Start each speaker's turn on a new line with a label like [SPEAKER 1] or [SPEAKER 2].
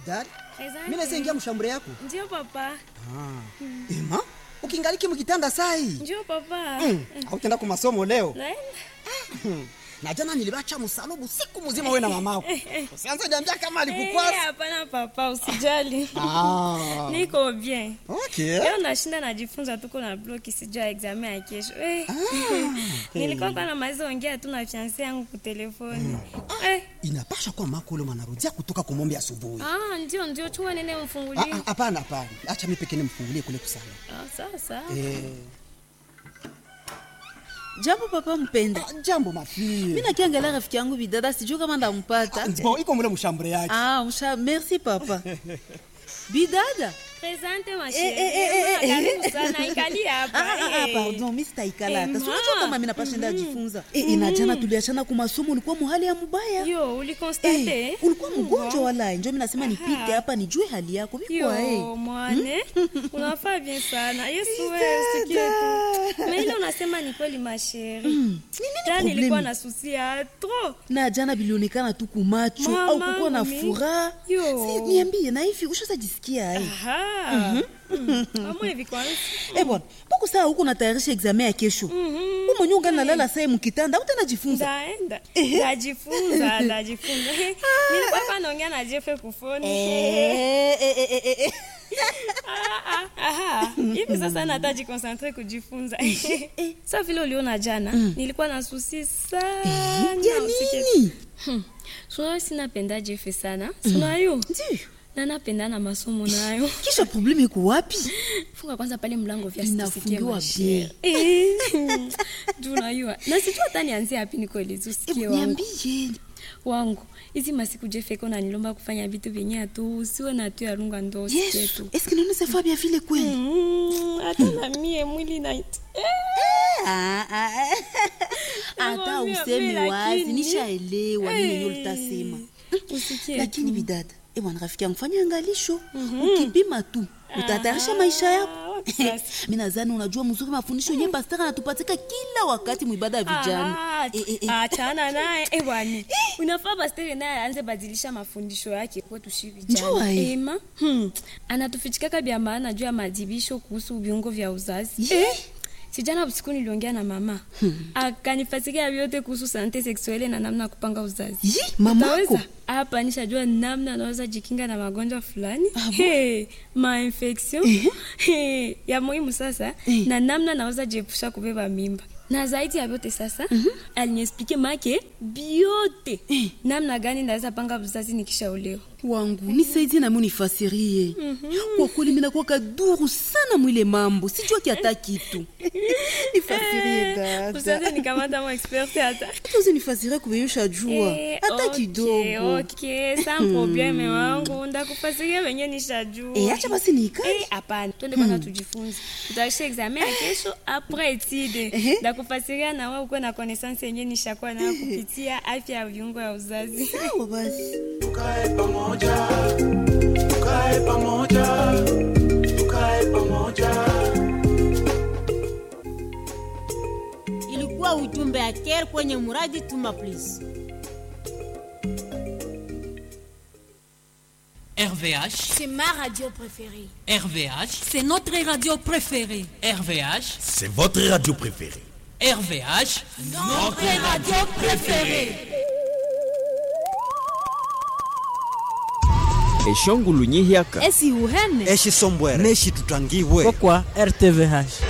[SPEAKER 1] daktari
[SPEAKER 2] Asante.
[SPEAKER 1] mi naweza ingia mshambure yako
[SPEAKER 2] Ndio papa.
[SPEAKER 1] ema ukingaliki mkitanda sai
[SPEAKER 2] Ndio papa.
[SPEAKER 1] mm. autenda ku masomo leo
[SPEAKER 2] Naenda.
[SPEAKER 1] na jana nilibacha msalubu siku mzima we na mamako usianze niambia kama alikukwasa
[SPEAKER 2] Eh, Hapana papa, usijali.
[SPEAKER 1] ah.
[SPEAKER 2] Niko bien.
[SPEAKER 1] okay.
[SPEAKER 2] Leo nashinda najifunza tuko na bloki sijua examen ya kesho. Eh. Nilikuwa kwa namaliza ongea tu na fiancé yangu kwa telefoni. Eh.
[SPEAKER 1] inapasha kuwa mako ule mwanarudia kutoka kumombe asubuhi
[SPEAKER 2] Ah, ndio ndio chua nene
[SPEAKER 1] Ah,
[SPEAKER 2] umfungulie.
[SPEAKER 1] ah, hapana hapana acha mi pekee nimfungulie kule kusana
[SPEAKER 2] Ah, sawa sawa.
[SPEAKER 1] eh.
[SPEAKER 3] jambo papa mpenda
[SPEAKER 1] ah, jambo mafie
[SPEAKER 3] mi nakiangalia rafiki yangu bidada sijuu kama ndampata
[SPEAKER 1] bo iko mule mshambure yake
[SPEAKER 3] ah, msha merci papa bidada
[SPEAKER 2] Presente ma
[SPEAKER 3] Eh, eh, eh, eh,
[SPEAKER 2] chérie.
[SPEAKER 3] eh.
[SPEAKER 2] Karibu sana ikali hapa.
[SPEAKER 3] Ah, ah, ah,
[SPEAKER 2] eh.
[SPEAKER 3] pardon mi sitaikala hata
[SPEAKER 2] Eh,
[SPEAKER 3] sinajua
[SPEAKER 2] ma.
[SPEAKER 3] kama mi napashenda ajifunza Eh, eh, na jana tuliachana kwa masomo ulikuwa muhali ya mubaya
[SPEAKER 2] Yo, ulikonstate?
[SPEAKER 3] Eh, ulikuwa mgonjwa wala njo mi nasema nipite hapa nijue hali yako vikwa
[SPEAKER 2] Yo, mwane unafaa bien sana yesu wewe usikie tu na ile unasema ni kweli masheri jana
[SPEAKER 3] problemi?
[SPEAKER 2] nilikuwa na susi ya tro
[SPEAKER 3] na jana bilionekana tu kumacho
[SPEAKER 2] Mama,
[SPEAKER 3] au kukuwa na
[SPEAKER 2] mi-
[SPEAKER 3] furaha
[SPEAKER 2] Yo.
[SPEAKER 3] Si, niambie na hivi ushazajisikia ai
[SPEAKER 2] amwe hivi kwanza
[SPEAKER 3] Eh bwana, mbona saa huko natayarisha examen ya kesho?
[SPEAKER 2] Mhm.
[SPEAKER 3] Wewe mwenyewe ungali nalala saa mkitanda, utajifunza.
[SPEAKER 2] ndaenda ndajifunza ndajifunza nilikuwa hapa naongea na jefe kufoni
[SPEAKER 3] Eh, eh, eh, eh, eh.
[SPEAKER 2] Ah, ah, aha. hivi sasa nata jikonsentre kujifunza sa vile uliona jana nilikuwa na susi sana
[SPEAKER 3] Ya
[SPEAKER 2] usikie
[SPEAKER 3] nini?
[SPEAKER 2] sunayo sinapenda jefe sana sunayo
[SPEAKER 3] Ndiyo.
[SPEAKER 2] na napenda na masomo nayo
[SPEAKER 3] Kisha probleme iko wapi?
[SPEAKER 2] funga kwanza pale mlango vya
[SPEAKER 3] Inafungiwa
[SPEAKER 2] sisikie juu najua na sijua hata nianzie hapi nikoelezi usikie
[SPEAKER 3] Eh,
[SPEAKER 2] wangu
[SPEAKER 3] Niambie.
[SPEAKER 2] wangu hizi masiku jefeko nanilomba kufanya vitu vyenye atu usiwe na tu yarunga ndo usikie
[SPEAKER 3] Yesu,
[SPEAKER 2] tu
[SPEAKER 3] est-ce que nous nous avons bien vile kweli?
[SPEAKER 2] Mm, hata na mie mwili na
[SPEAKER 3] Ah, ah, ah. Hata
[SPEAKER 2] Nakwambia,
[SPEAKER 3] useme
[SPEAKER 2] mimi
[SPEAKER 3] wazi,
[SPEAKER 2] lakini-
[SPEAKER 3] nishaelewa nini ndio utasema.
[SPEAKER 2] usikie
[SPEAKER 3] Lakini bidada, eh bwana rafiki yangu fanya angalisho. Ukipima tu, utatayarisha maisha yako.
[SPEAKER 2] Ah, wapi sasa?
[SPEAKER 3] mi nadhani unajua mzuri mafundisho yenye pastor anatupatika kila wakati mwibada ya vijana
[SPEAKER 2] Ah,
[SPEAKER 3] Eh, eh, eh.
[SPEAKER 2] achana naye eh, bwana unafaa pastere naye aanze badilisha mafundisho yake kwetu shi
[SPEAKER 3] Njua,
[SPEAKER 2] vijana
[SPEAKER 3] eh.
[SPEAKER 2] ema hmm. anatufichikaka vya maana juu ya madibisho kuhusu viungo vya uzazi
[SPEAKER 3] Ye.
[SPEAKER 2] sijana usiku niliongea na mama akanifasikia vyote kuhusu sante seksuele na namna ya kupanga uzazi
[SPEAKER 3] Yi, mamako
[SPEAKER 2] Utaweza? hapa nishajua namna anaweza jikinga na magonjwa fulani hey, mainfection hey, ya muhimu sasa
[SPEAKER 3] Eh.
[SPEAKER 2] na namna naweza jiepusha kubeba mimba na zaidi ya vyote sasa aliniexplike make biote namna gani naweza panga uzazi nikishaolewa
[SPEAKER 3] wangu nisaidie nami unifasirie kwa kweli minakuwa kaduru sana mwile mambo sijua kiata kitu nifasirie dada
[SPEAKER 2] usaze nikamata mo expert hata
[SPEAKER 3] hata usinifasirie kubeyusha jua
[SPEAKER 2] Eh,
[SPEAKER 3] hata
[SPEAKER 2] okay,
[SPEAKER 3] kidogo
[SPEAKER 2] okay, sans probleme wangu ndakufasiria venye nishajua
[SPEAKER 3] Eh, acha basi niikae
[SPEAKER 2] Eh, hapana twende kwanza tujifunze tutaisha examen ya kesho apres etide
[SPEAKER 3] Ehe.
[SPEAKER 2] ndakufasiria na wewe ukuwe na connaissance yenye nishakuwa nayo kupitia afya ya viungo ya uzazi
[SPEAKER 3] sawa basi
[SPEAKER 4] tukae pamoja tukae pamoja tukae pamoja
[SPEAKER 5] ilikuwa ujumbe ya care kwenye muradi tuma please
[SPEAKER 6] RVH,
[SPEAKER 7] C'est ma radio préférée.
[SPEAKER 6] RVH,
[SPEAKER 7] C'est notre radio préférée.
[SPEAKER 6] RVH,
[SPEAKER 8] C'est votre radio préférée.
[SPEAKER 6] RVH.
[SPEAKER 7] Notre radio préférée.
[SPEAKER 9] eshongulu nyihyaka
[SPEAKER 5] esi uhene
[SPEAKER 10] eshi sombwere neshi tutangibwe
[SPEAKER 11] kwa rtvh